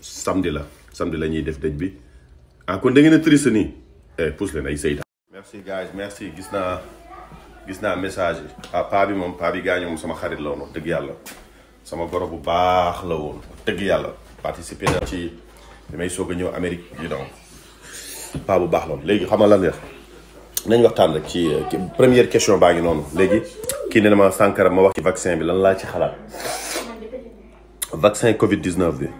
samedi la samedi la ñuy def dëj bi ah kon da ngeen a triste nii eh pousse leen ay seytaan merci guys merci gis naa gis naa message yi ah paa bi moom paa bi gaañu moom sama xarit la woon wax dëgg yàlla sama goro bu baax la woon wax dëgg yàlla participer na ci bi may soog a ñëw Amérique you know paa bu baax la woon léegi xam nga lan def nañ waxtaan rek ci première question baa ngi noonu léegi kii ne na ma Sankara ma wax ci vaccin bi lan laa ci xalaat vaccin Covid 19 bi.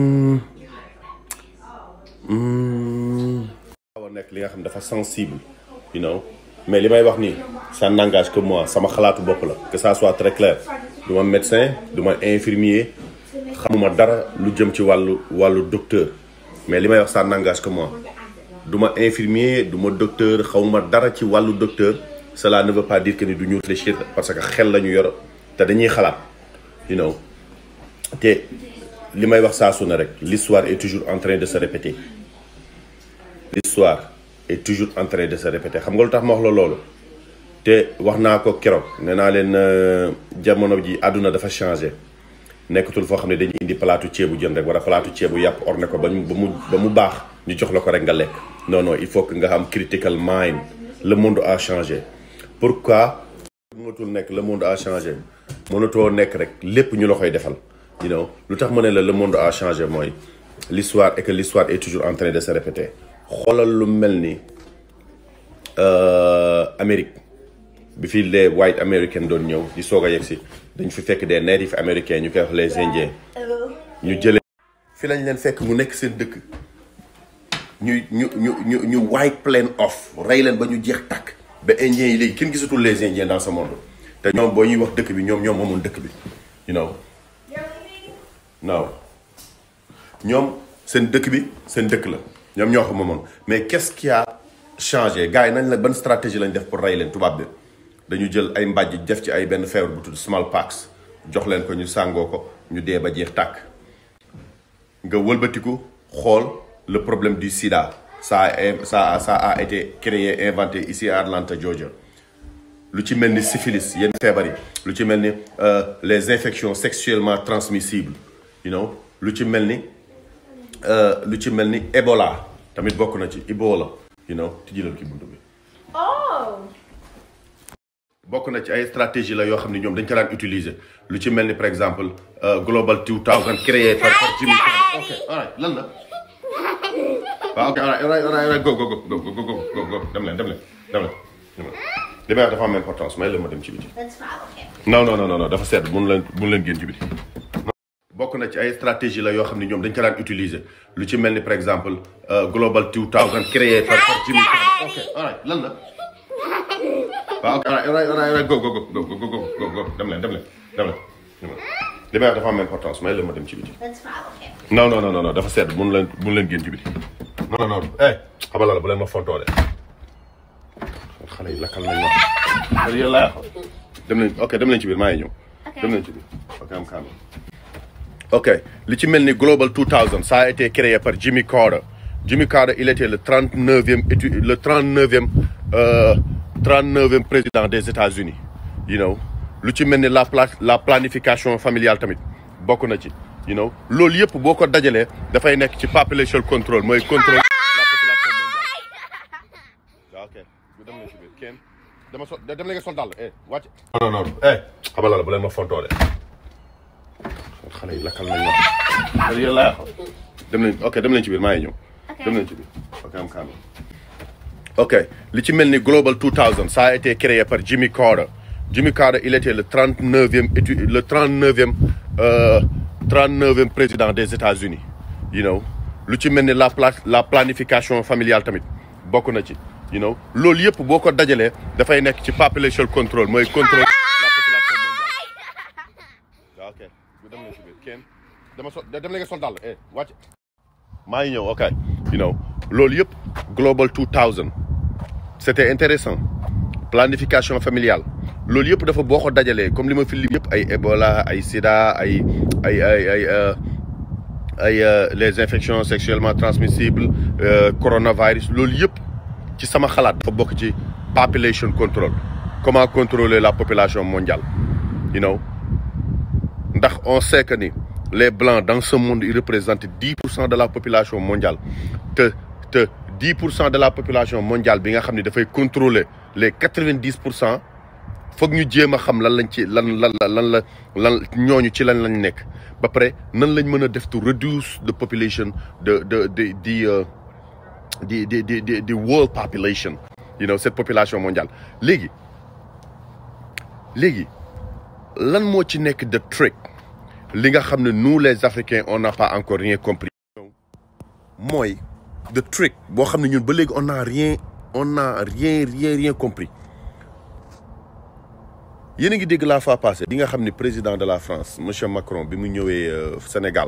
waaw nekk li nga xam dafa sensible you know mais li may wax nii ça n'engage que moi sama xalaatu bopp la que ça soit très clair du ma médecin du ma infirmier xamuma dara lu jëm ci wàllu wàllu docteur mais li may wax ça n'engage que moi du ma infirmier du ma docteur xawma dara ci wàllu docteur cela ne veut pas dire que ni du ñu réfléchir parce que xel la ñu yor te dañuy xalaat you know te li may wax saa su ne rek l'histoire est toujours en train de se répéter l'histoire est toujours en train de se répéter xam nga lu tax ma wax la loolu te wax naa ko keroog nee naa leen jamono ji àdduna dafa changé nekkatul foo xam ne dañuy indi palaatu ceebu jën rek wala palaatu ceebu yàpp orne ko ba mu ba mu ba mu baax ñu jox la ko rek nga lekk non non il faut que nga am critical mind le monde a changé pourquoi mënatul nekk le monde a changé mënatoo nekk rek lépp ñu la koy defal you know lu tax ma ne la le monde a changé mooy l'histoire et que l'histoire est toujours en train de se répéter xoolal lu mel ni Amérique bi fi les white américains doon ñëw di soog a yegg si dañ fi fekk des natifs américains ñu koy wax les indiens ñu jëlee fi lañ leen fekk mu nekk seen dëkk ñu ñu ñu ñu ñu white plain off rey leen ba ñu jeex tàkk ba indiens yi léegi kenn gisatul les indiens dans ce monde te ñoom boo ñuy wax dëkk bi ñoom ñoom moomoon dëkk bi you know non ñoom seen dëkk bi seen dëkk la ñoom ñoo ko moomoon mais qu'est-ce qui a changé gars yi nañ la ban stratégie lañ def pour rey leen tubaab bi dañu jël ay mbàjj def ci ay benn feebar bu tudd smallpox jox leen ko ñu sàngoo ko ñu dee ba jeex tàkk nga wëlbatiku xool le problème du sida ça a ça ça a été créé inventé ici à Atlanta Georgia lu ci mel ni syphilis yenn feebar yi lu ci mel ni les infections sexuellement transmissibles you know lu ci mel ni lu ci mel ni Ebola tamit bokk na ci Ebola you know tijjilal ki buntu bi bokk na ci ay stratégie la yoo xam ne ñoom dañ ko daan utiliser lu ci mel ni par exemple Global 2000 créé par par Jimmy Carter ok alright lan la waaw ok alright alright alright go go go go go go go go dem leen dem leen dem leen li may wax dafa am importance may la ma dem ci biti That's fine, okay. non non non non dafa sedd mun leen mun leen génn ci biti bokk na ci ay stratégie la yoo xam ne ñoom dañ ko daan utiliser lu ci mel ni par exemple Global 2000 créé par par Jimmy Carter ok alright lan la waaw ok alright alright alright go go go go go go go go dem leen dem leen dem leen li may wax dafa am importance may la ma dem ci biti That's fine, okay. non non non non dafa sedd mun leen mun leen génn ci biti non non non eh xamal la bu leen ma fontoo de xale yi lakkal nañ ma yéen laa dem leen ok dem leen ci biir maa ngi ñëw dem leen ci biir ok am kaam ok li ci mel ni Global 2000 ça a été créé par Jimmy Carter Jimmy Carter il était le 39e étu le 39e euh, 39e président des États-Unis you know lu ci mel ni la pla la planification familiale tamit bokk na ci you know loolu yëpp boo ko dajalee dafay nekk ci population control mooy contrôle la population mondiale waaw ok dem leen ci biir kenn dama so dem leen nga sol dàll eh wàcc non non non eh xamal la bu leen ma fontoo de xale yi lakkal nañ ma yéen laa dem leen ok dem leen ci biir maa ngi ñëw dem leen ci biir ok am kaam ok li ci mel ni Global 2000 ça a été créé par Jimmy Carter Jimmy Carter il était le 39e étu le 39e euh, 39e président des États-Unis you know lu ci mel ni la pla la planification familiale tamit bokk na ci you know loolu yëpp boo ko dajalee dafay nekk ci population control mooy contrôle la population mondiale waaw ok dem leen ci biir kenn dama so dem leen nga sol dàll eh wàcc maa ngi ñëw ok you know loolu yëpp Global 2000 c'était intéressant planification familiale loolu yëpp dafa boo ko dajalee comme li ma fi lim yëpp ay Ebola ay Sida ay ay ay ay ay les infections sexuellement transmissibles coronavirus loolu yëpp ci sama xalaat dafa bokk ci population control comment contrôler la population mondiale you know ndax on sait que ni les blancs dans ce monde ils représentent dix pour cent de la population mondiale te te dix pour cent de la population mondiale bi nga xam ne dafay contrôler les quatre-vingt-dix pour cent foog ñu jéem a xam lan lañ ci lan lan lan la lan ñooñu ci lan lañ nekk ba pare nan lañ mën a def to reduce the population de de de di di di di di di world population you know cette population mondiale léegi léegi lan moo ci nekk de trick li nga xam ne nous les africains on n'a pas encore rien compris mooy de trick boo xam ne ñun ba léegi on n'a rien on n'a rien rien rien compris yéen a ngi dégg la fois passée bi nga xam ne président de la France monsieur Macron bi mu ñëwee Sénégal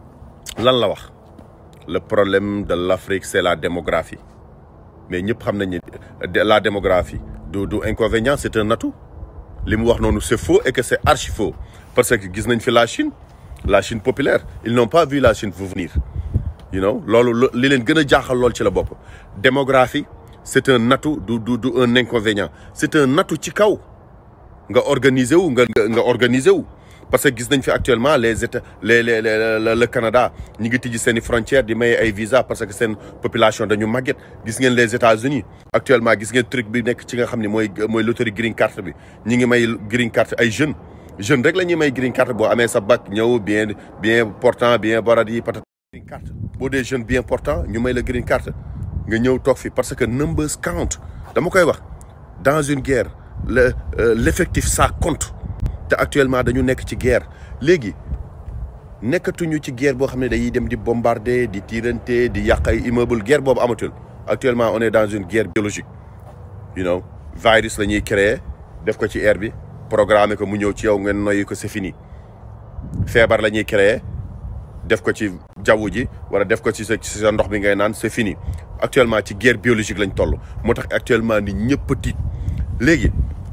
lan la wax le problème de l'Afrique c'est la démographie mais ñëpp xam nañ ne la démographie du du inconvénient c'est un atout li mu wax noonu c'est faux et que c'est archi faux parce que gis nañ fi la Chine la Chine populaire ils n'ont pas vu la Chine venir you know loolu li leen gën a jaaxal lool ci la bopp démographie c'est un atout du du du un inconvénient c'est un atout ci kaw nga organiser wu nga nga organiser wu parce que gis nañ fi actuellement les états les les le Canada ñi ngi tijji seen i frontières di maye ay visa parce que seen population dañu màgget gis ngeen les États-Unis actuellement gis ngeen truc bi nekk ci nga xam ne mooy mooy loterie green card bi ñi ngi may green card ay jeunes jeunes rek la ñuy may green card boo amee sa bac ñëw bien bien portant bien boradi patata green card boo dee jeune bien portant ñu may la green card nga ñëw toog fi parce que numbers count dama koy wax dans une guerre le l'effectif ça compte te actuellement dañu nekk ci guerre léegi nekkatuñu ci guerre boo xam ne dañuy dem di bombarder di tirante di yàq ay immeuble guerre boobu amatul actuellement on est dans une guerre biologique you know virus la ñuy créer def ko ci air bi programmer ko mu ñëw ci yow ngeen noyyi ko c'est fini feebar la ñuy créer def ko ci jaww ji wala def ko ci sa ci sa ndox bi ngay naan c'est fini actuellement ci guerre biologique lañ toll moo tax actuellement ni ñëpp tiit léegi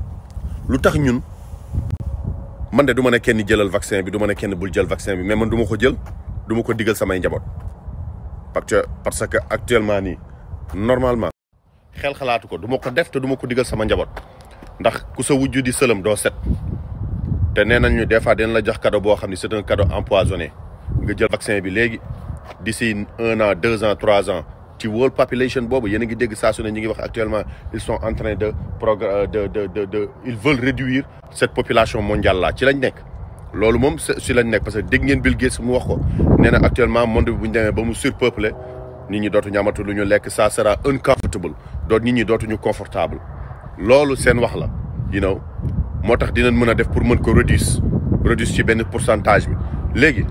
lu tax ñun man de du ma ne kenn jëlal vaccin bi du ma ne kenn bul jël vaccin bi mais man du ma ko jël du ma ko digal samay njaboot parce que parce que actuellement nii normalement xel xalaatu ko du ma ko def te du ma ko digal sama njaboot ndax ku sa wujju di sëlëm doo set te nee nañ ñu des fois dina la jox cadeau boo xam ne c'est un cadeau empoisonné nga jël vaccin bi léegi d'ici un an deux ans trois ans ci world population boobu yéen a ngi dégg saa su ne ñu ngi wax actuellement ils sont en train de progr de de de de ils veulent réduire cette population mondiale là ci lañ nekk. loolu moom si lañ nekk parce que dégg ngeen Bill Gates mu wax ko nee na actuellement monde bi bu ñu demee ba mu surpeuplé nit ñi dootuñu amatu lu ñu lekk ça sera uncomfortable doot nit ñi dootuñu confortable loolu seen wax la you know moo tax dinañ mën a def pour mën ko réduire réduire ci benn pourcentage bi léegi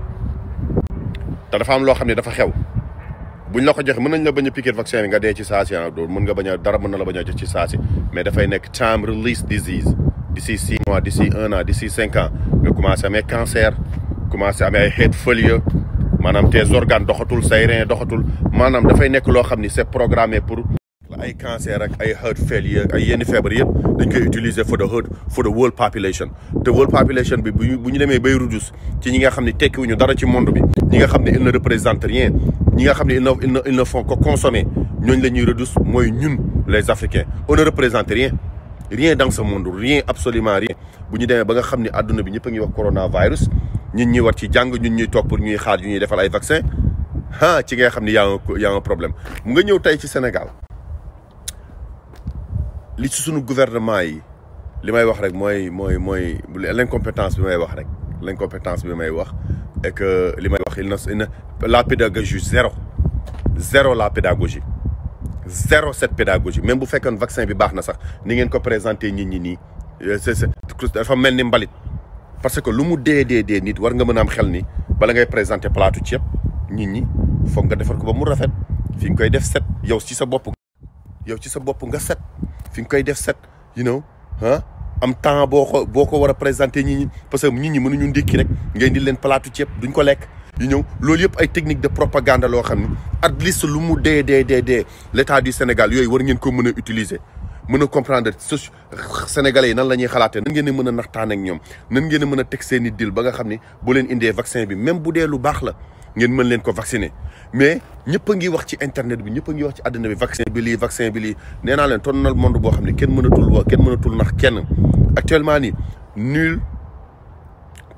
te dafa am loo xam ne dafa xew. buñ la ko joxe mën nañ la bañ a piquer vaccin bi nga dee ci saasi ah doo mën nga bañ a dara mën na la bañ a jox ci saasi mais dafay nekk time release disease d'ici six mois d'ici un an d'ici cinq ans nga commencé amee cancer commencé amee ay heart failure maanaam tes organes doxatul say rein doxatul maanaam dafay nekk loo xam ni c'est programmé pour ay cancer ak ay heart failure ay yenn feebar yëpp dañ koy utiliser for the heart for the world population te world population bi bu bu ñu demee bay reduce ci ñi nga xam ne tekkiwuñu dara ci monde bi ñi nga xam ne il ne représente rien ñi nga xam ne ils ne ils ne font que consommer ñooñu la ñuy reduce mooy ñun les africains on ne représente rien rien dans ce monde rien absolument rien bu ñu demee ba nga xam ne adduna bi ñëpp a ngi wax coronavirus ñun ñuy war ci jàng ñun ñuy toog pour ñuy xaar yu ñuy defal ay vaccin ah ci nga xam ne y a un y a un problème mu nga ñëw tey ci Sénégal li ci sunu gouvernement yi li may wax rek mooy mooy mooy l'incompétence bi may wax rek l'incompétence bi may wax et que li may wax il na la pédagogie zéro zéro la pédagogie zéro cette pédagogie même bu fekkoon vaccin bi baax na sax ni ngeen ko présenter nit ñi nii c'est c'est dafa mel ni mbalit parce que lu mu dee dee dee nit war nga mën a am xel ni bala ngay présenter plaatu ceeb nit ñi foog nga defar ko ba mu rafet fi nga koy def set yow ci sa bopp yow ci sa bopp nga set fi nga koy def set you know ah am temps boo ko boo ko war a présenter nit ñi parce que nit ñi mënuñu ndékki rek ngay di leen palaatu ceeb duñ ko lekk yu ñëw loolu yëpp ay technique de propagande loo xam ni at least lu mu dee dee dee dee l'état du Sénégal yooyu war ngeen ko mën a utiliser mën a comprendre so sénégalais yi nan la ñuy xalaatee nan ngeen a mën a naxtaan ak ñoom nan ngeen a mën a teg seen i dil ba nga xam ni boo leen indee vaccin bi même bu dee lu baax la ngeen mën leen ko vacciner mais ñëpp a ngi wax ci internet bi ñëpp a ngi wax ci àddina bi vaccin bi lii vaccin bi lii nee naa leen ton na monde boo xam ne kenn mënatul wax kenn mënatul nax kenn actuellement nii nul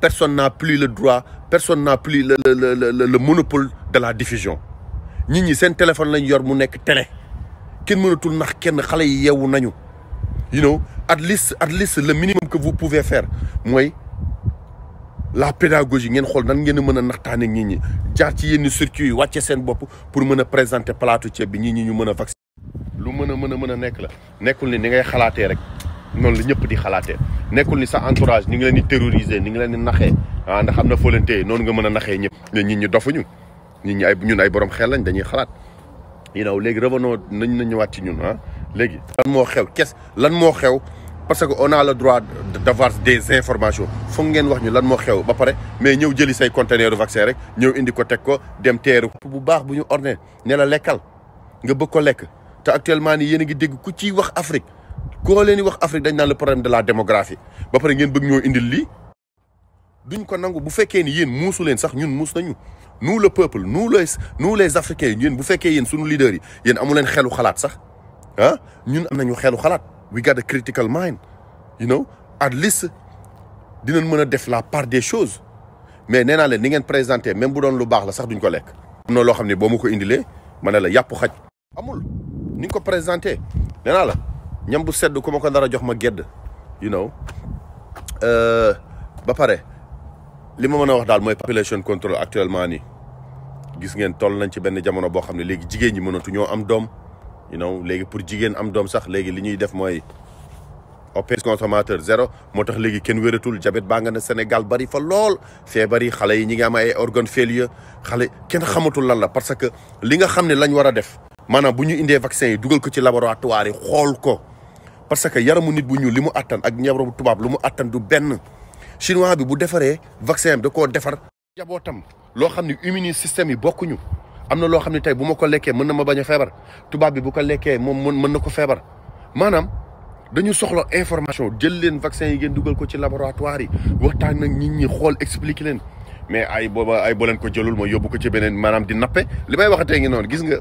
personne n'a plus le droit personne n'a plus le le le le le monopole de la diffusion nit ñi seen téléphone lañ yor mu nekk télé kenn mënatul nax kenn xale yi yeewu nañu you know at least at least le minimum que vous pouvez faire mooy la pédagogie ngeen xool nan ngeen a mën a naxtaane nit ñi jaar ci yenn circuit yi wàcce seen bopp pour mën a présenter plateau ceeb bi nit ñi ñu mën a vacciner lu mën a mën a mën a nekk la nekkul ni ni ngay xalaatee rek noonu la ñëpp di xalaatee nekkul ni sa entourage ni ngi leen di terroriser ni ngi leen di naxee ah ndax am na foo leen téye noonu nga mën a naxee ñëpp mais nit ñi dofuñu nit ñi ay ñun ay borom xel lañ dañuy xalaat you know léegi revenons nañ na ñëwaat ci ñun ah léegi lan moo xew kes lan moo xew parce que on a le droit d'avoir des informations foog ngeen wax ñu lan moo xew ba pare mais ñëw jëli say conteneur vaccin rek ñëw indi ko teg ko dem teeru bu baax bu ñu orné ne la lekkal nga bëgg ko lekk te actuellement nii yéen a ngi dégg ku ciy wax Afrique koo leen di wax Afrique dañ naan le problème de la démographie ba pare ngeen bëgg ñoo indil lii duñ ko nangu bu fekkee ni yéen muusu leen sax ñun muus nañu nous le peuple nous les nous les africains yéen bu fekkee yéen suñu leaders yi yéen amu leen xelu xalaat sax ah ñun am nañu xelu xalaat we got a critical mind you know at least dinañ mën a def la part des choses mais nee naa leen ni ngeen présenté même bu doon lu baax la sax duñ ko lekk. am na loo xam ne boo ma ko indilee ma ne la yàpp xaj. amul ni nga ko présenté nee naa la ñam bu sedd ku ma ko nar a jox ma gedd you know ba pare li ma mën a wax daal mooy population control actuellement nii gis ngeen toll nañ ci benn jamono boo xam ne léegi jigéen ñi mënatu ñoo am doom. you know léegi pour jigéen am doom sax léegi li ñuy def mooy opé consommateur zéro moo tax léegi kenn wératul diabète baa nga ne Sénégal bari fa lool feebar yi xale yi ñi ngi am ay organe failure xale kenn xamatul lan la parce que li nga xam ne lañ war a def maanaam bu ñu indee vaccin yi dugal ko ci laboratoire yi xool ko parce que yaramu nit bu ñuul li mu attan ak yaramu tubaab lu mu attan du benn chinois bi bu defaree vaccin bi da koo defar jabootam loo xam ne immune système yi bokkuñu am na loo xam ne tey bu ma ko lekkee mën na ma bañ a feebar tubaab bi bu ko lekkee moom mën na ko feebar maanaam dañu soxla information jël leen vaccin yi ngeen dugal ko ci laboratoire yi waxtaan nag nit ñi xool expliquer leen mais ay booba ay boo leen ko jëlul ma yóbbu ko ci beneen maanaam di nappe li may waxatee ngi noonu gis nga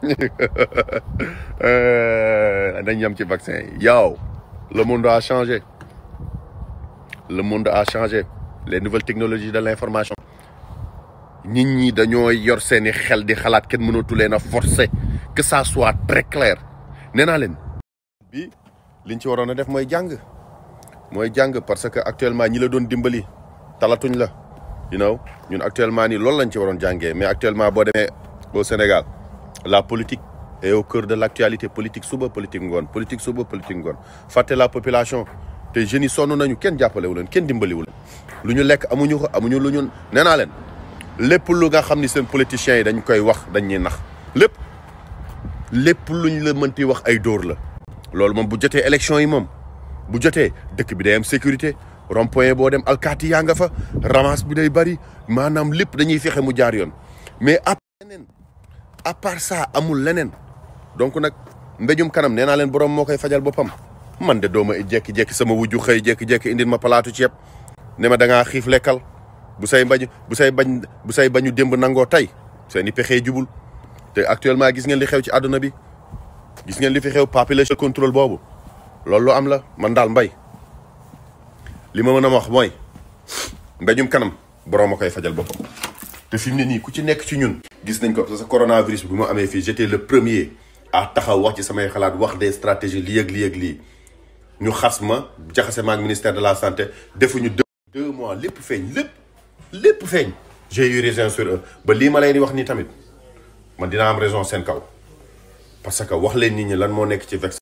dañ yem ci vaccin yi yow le monde a changé le monde a changé les nouvelles technologies de l'information nit ñi dañoo yor seeni xel di xalaat kenn mënatu leen a forcer que ça soit très clair nee naa leen bi liñ ci waroon a def mooy jàng mooy jàng parce que actuellement ñi la doon dimbali talatuñ la you know ñun actuellement nii loolu lañ ci waroon jàngee mais actuellement boo demee au Sénégal la politique est au cœur de l'actualité politique suba politique ngoon politique suba politique ngoon fàtte la population te jeunes yi sonn nañu kenn jàppalewu leen kenn dimbaliwu leen lu ñu lekk amuñu ko amuñu lu ñu nee naa leen lépp lu nga xam ni seen politiciens yi dañ koy wax dañ ñuy nax lépp lépp luñ la mënti wax ay dóor la loolu moom bu jotee élection yi moom bu jotee dëkk bi day am sécurité rond-point boo dem alkaati yaa nga fa ramasse bi day bari maanaam lépp dañuy fexe mu jaar yoon mais à leneen à part ça amul leneen donc nag mbéjum kanam nee naa leen borom moo koy fajal boppam man de dooma jekki-jekki sama wujju xëy jekki-jekki indil ma palaatu ceeb ne ma da ngaa xiif lekkal bu say bañ bu say bañ bu say bañu démb nangoo tey seen i pexee jubul te actuellement gis ngeen li xew ci àdduna bi gis ngeen li fi xew population contrôle boobu loolu lu am la man daal mbay li ma mën a wax mooy mbéjum kanam borom a koy fajal boppam. te fi mu ne nii ku ci nekk ci ñun. gis nañ ko parce que coronavirus bi mu amee fii j'étais le premier à taxaw wax ci samay xalaat wax des stratégies lii ak lii ak lii ñu xas ma jaxase ma ak ministère de la santé defuñu deux deux mois lépp feeñ lépp. lépp feeñ j'ai eu raison sur eux ba lii ma leen di wax nii tamit man dina am raison seen kaw parce que wax leen nit ñi lan moo nekk ci vaccin